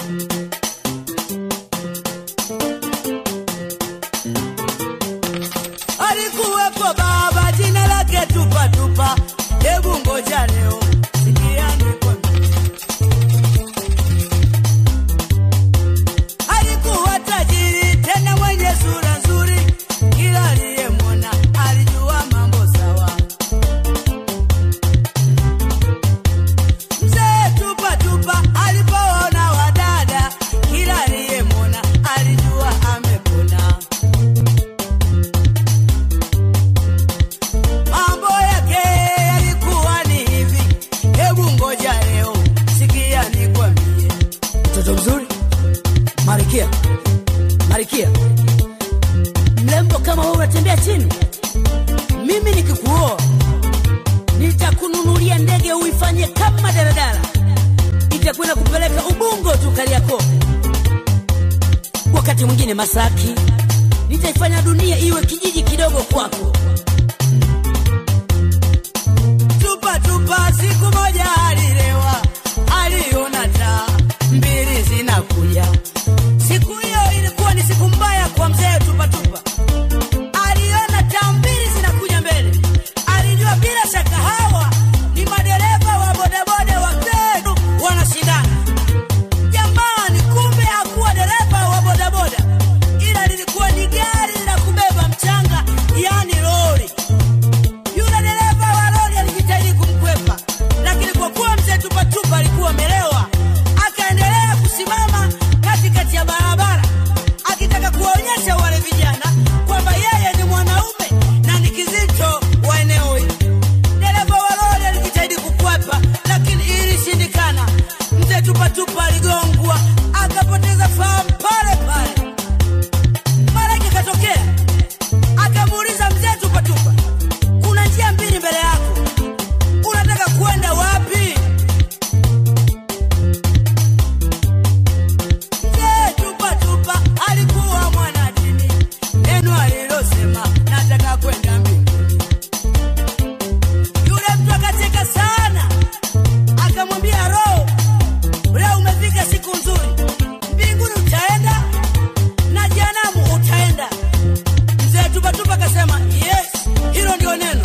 Alikuwepo baba jina lake tupa tupa, hebu ngoja leo sikia nikwambie. Alikuwa tajiri tena mwenye sura nzuri, kila aliyemwona alijua mambo sawa. Mzee tupa tupa alipoona wadada, kila aliyemwona alijua amepona. Mambo yake yalikuwa ni hivi, hebu ngoja leo sikia nikwambie. Mtoto mzuri, Marikia, Marikia, mrembo kama wewe unatembea chini, mimi nikikuoa nitakununulia ndege uifanye kama daladala, itakwenda kupeleka Ubungo tu Kariakoo, wakati mwingine Masaki, nitaifanya dunia iwe kijiji kidogo kwako. Tupa tupa, siku moja alilewa, aliona taa mbili zinakuja. Siku hiyo ilikuwa ni siku mbaya kwa mzee Tupa Tupa. Aliona taa mbili zinakuja mbele, alijua bila shaka hawa ni madereva wa bodaboda wa Kenu wanashindana. Jamani, kumbe hakuwa dereva wa bodaboda, ila lilikuwa ni gari la kubeba mchanga, yani lori. Yule dereva wa lori alijitahidi kumkwepa, lakini kwa kuwa mzee Tupatupa alikuwa amelewa, akaendelea kusimama katikati ya barabara akitaka kuwaonyesha wale vijana kwamba yeye ni mwanaume na ni kizito wa eneo hili. Dereva wa lori alijitahidi kukwepa, lakini ilishindikana. Mzee Tupatupa aligongwa akapoteza fahamu pale pale. Malaika katokea akamuuliza mzee Tupatupa, kuna njia mbili mbele yako, unataka kwenda wapi? Mzee Tupatupa alikuwa mwanadini, neno alilosema nataka kwenda mbinguni. Yule mtu akacheka sana, akamwambia Roho, leo umefika siku nzuri, mbinguni utaenda na jehanamu utaenda. Mzee Tupatupa akasema yes, hilo ndio neno.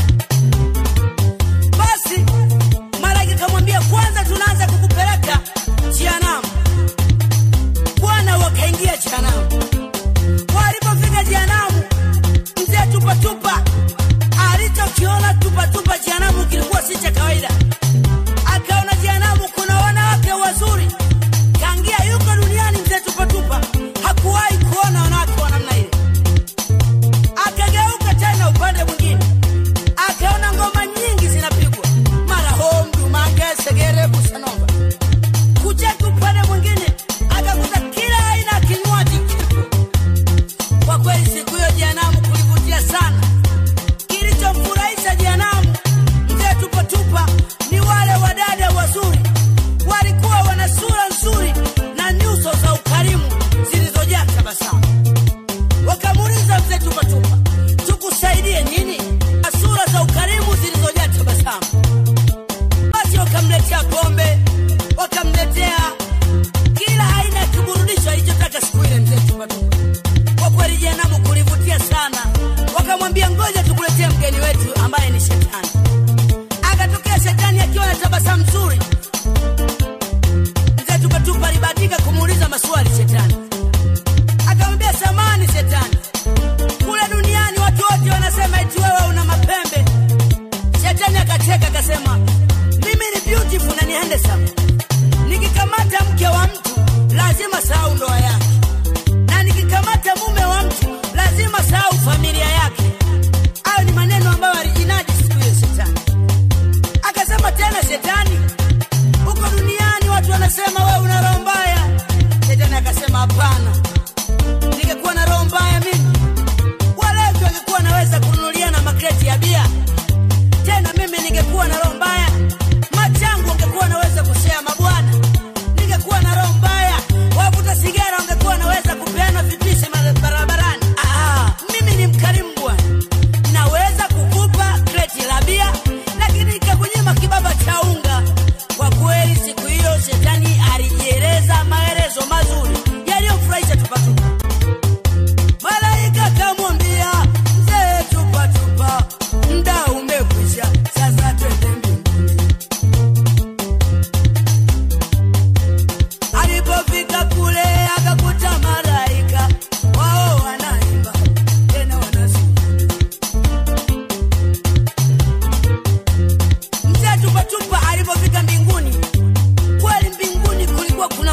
Basi malaika kamwambia, kwanza tunaanza kukupeleka jehanamu. Bwana wakaingia jehanamu. Walipofika jehanamu, mzee Tupatupa alichokiona Tupatupa jehanamu kilikuwa si cha kawaida. Akaona jehanamu kuna wanawake wazuri, kangia yuko duniani. Mzee Tupatupa hakuwahi kuona wanawake wa namna ile. Akageuka tena upande mwingine, akaona ngoma nyingi zinapigwa, mara homdu, mange, segere, busanova. Kucheka upande mwingine, akakuta kila aina ya kinywaji kipo. Kwa kweli siku hiyo jehanamu kulivutia sana. Kilichomfurahisha jehanamu mzee Tupatupa ni wale wadada wazuri, walikuwa wana sura nzuri na nyuso za ukarimu zilizojaa tabasamu. Wakamuuliza mzee Tupatupa, tukusaidie nini? Na sura za ukarimu zilizojaa tabasamu. Basi wakamletea pombe, wakamletea kila aina ya kiburudisho alichotaka siku ile mzee Tupatupa. Kwa kweli jehanamu kulivutia sana, wakamwambia ngoja tukuletee mgeni wetu ambaye ni shetani. Akatokea shetani akiwa na tabasamu nzuri. Mzee Tupatupa alibahatika kumuuliza maswali shetani, akamwambia samani shetani, kule duniani watu wote wanasema eti wewe una mapembe. Shetani akacheka akasema, mimi ni beautiful na ni handsome. Nikikamata mke wa mtu lazima sahau ndoa yake, na nikikamata mume wa mtu lazima sahau familia yake. Hayo ni maneno ambayo alijinadi siku hiyo shetani. Akasema tena shetani, huko duniani watu wanasema wewe una roho mbaya. Shetani akasema hapana, ningekuwa na roho mbaya mimi, walevi wangekuwa naweza kununulia na makreti ya bia. Tena mimi ningekuwa na roho mbaya, machangu wangekuwa naweza kushea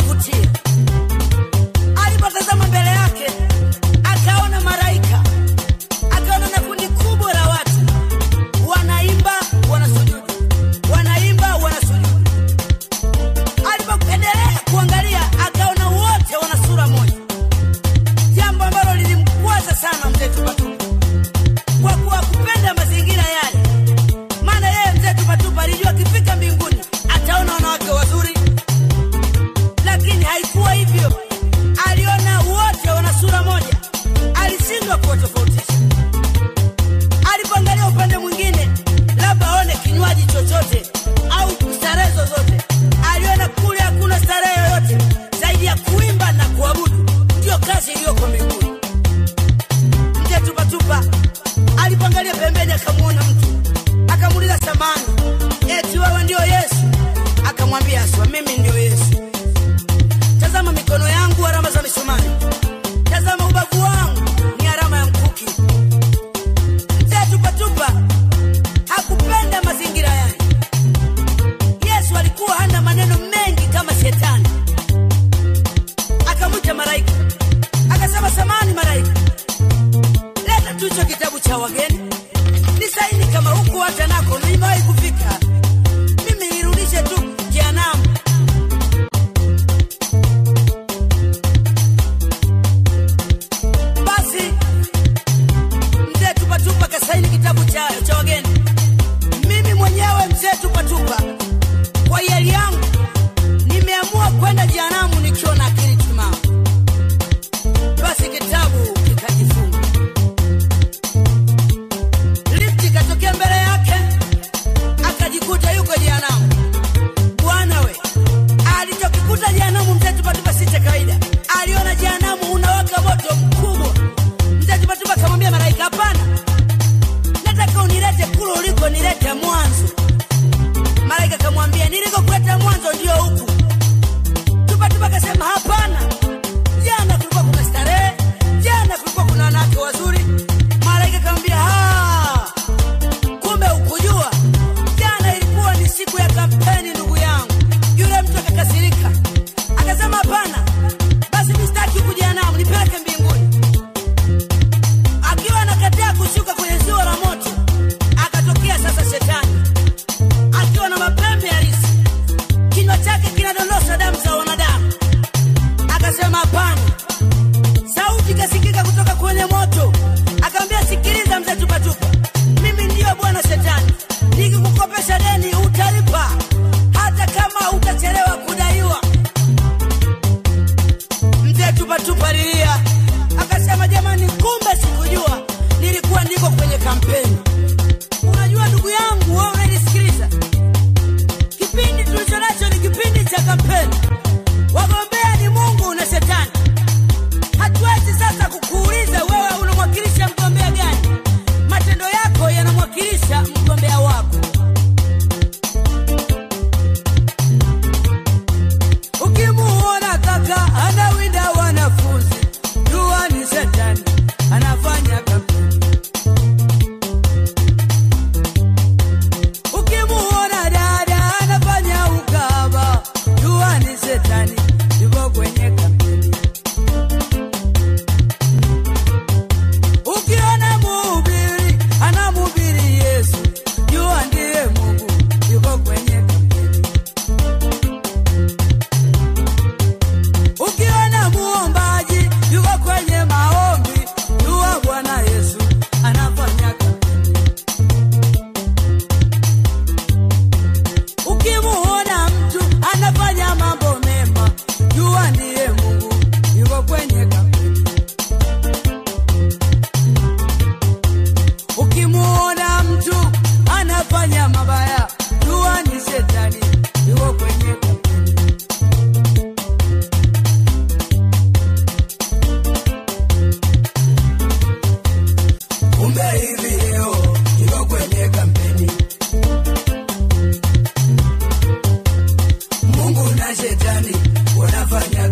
unavutia. Alipotazama mbele yake, akaona malaika, akaona na kundi kubwa la watu wanaimba, wanasujudu, wanaimba, wanasujudu. Alipoendelea kuangalia, akaona wote wana sura moja, jambo ambalo lilimkwaza sana mzee Tupatupa kwa kuwa kupenda mazingira yale maana yeye mzee Tupatupa alijua akifika mbinguni ataona wanawake wazuri, lakini haikuwa hivyo. Aliona wote wana sura moja, alishindwa kuwatofautisha. Alipoangalia upande mwingine, labda aone kinywaji chochote au starehe zozote, aliona kule hakuna starehe yoyote zaidi ya kuimba na kuabudu, ndiyo kazi iliyoko mbinguni. Mzee Tupatupa alipoangalia pembeni, akamwona mtu, akamuuliza samani, eti wewe ndio Yesu? Akamwambia aswa, mimi ndio Yesu. Tazama mikono yangu, alama za misumari, tazama ubavu wangu ni alama ya mkuki. Mzee Tupatupa hakupenda mazingira yale. Yesu alikuwa hana maneno mengi kama shetani. Akamwita malaika, akasema, samani malaika, leta tu hicho kitabu cha wageni nisaini kama huku hata nako nimewahi kufika mimi nirudishe tu jehanamu basi mzee tupatupa kasaini kitabu cha, cha wageni mimi mwenyewe mzee tupatupa kwa hiari yangu nimeamua kwenda jehanamu nikiwa na akili timamu basi kitabu kikajifunga lifti ikatokea mbele yake akajikuta yuko jehanamu bwana we alichokikuta jehanamu mzee tupatupa si cha kawaida aliona jehanamu unawaka moto mkubwa mzee tupatupa akamwambia malaika hapana nataka unilete kule uliko nilete mwanzo malaika akamwambia nilikokuleta mwanzo ndio huku tupatupa akasema hapana jana kulikuwa kuna starehe jana kulikuwa kuna wanawake wazuri malaika akamwambia "Ah, kumbe ukujua jana ilikuwa ni siku ya kampeni ndugu yangu yule mtu akakasirika akasema hapana basi mistaki huku jehanamu nipeleke mbinguni akiwa anakataa kushuka kwenye ziwa la moto akatokea sasa shetani akiwa na mapembe halisi kinywa chake kinadondosha damu za wanadamu akasema hapana sauti ikasikika kutoka kwenye moto akamwambia sikiliza mzee tupatupa mimi ndiyo bwana shetani nikikukopesha deni utalipa hata kama utachelewa kudaiwa mzee tupatupa lilia akasema jamani kumbe sikujua nilikuwa niko kwenye kampeni unajua ndugu yangu wewe unanisikiliza kipindi tulicho nacho ni kipindi cha kampeni wagombea ni mungu na shetani hatuwezi sasa kukuuliza wewe unamwakilisha mgombea gani matendo yako yanamwakilisha mgombea wako ukimuona kaka anawinda wanafunzi jua ni shetani anafanya kampeni ukimuona dada anafanya ukaba jua ni shetani yuko kwenye kampeni ukiona mhubiri anamhubiri yesu jua ndiye mungu yuko kwenye kampeni ukiona muombaji yuko kwenye maombi jua bwana yesu anafanya kampeni ukimuona mtu anafanya mambo mema jua ndiye mungu yuko kwenye kampeni ukimuona mtu anafanya mabaya jua ni shetani yuko kwenye kampeni kumbe hivi leo yuko kwenye kampeni mungu na shetani wanafanya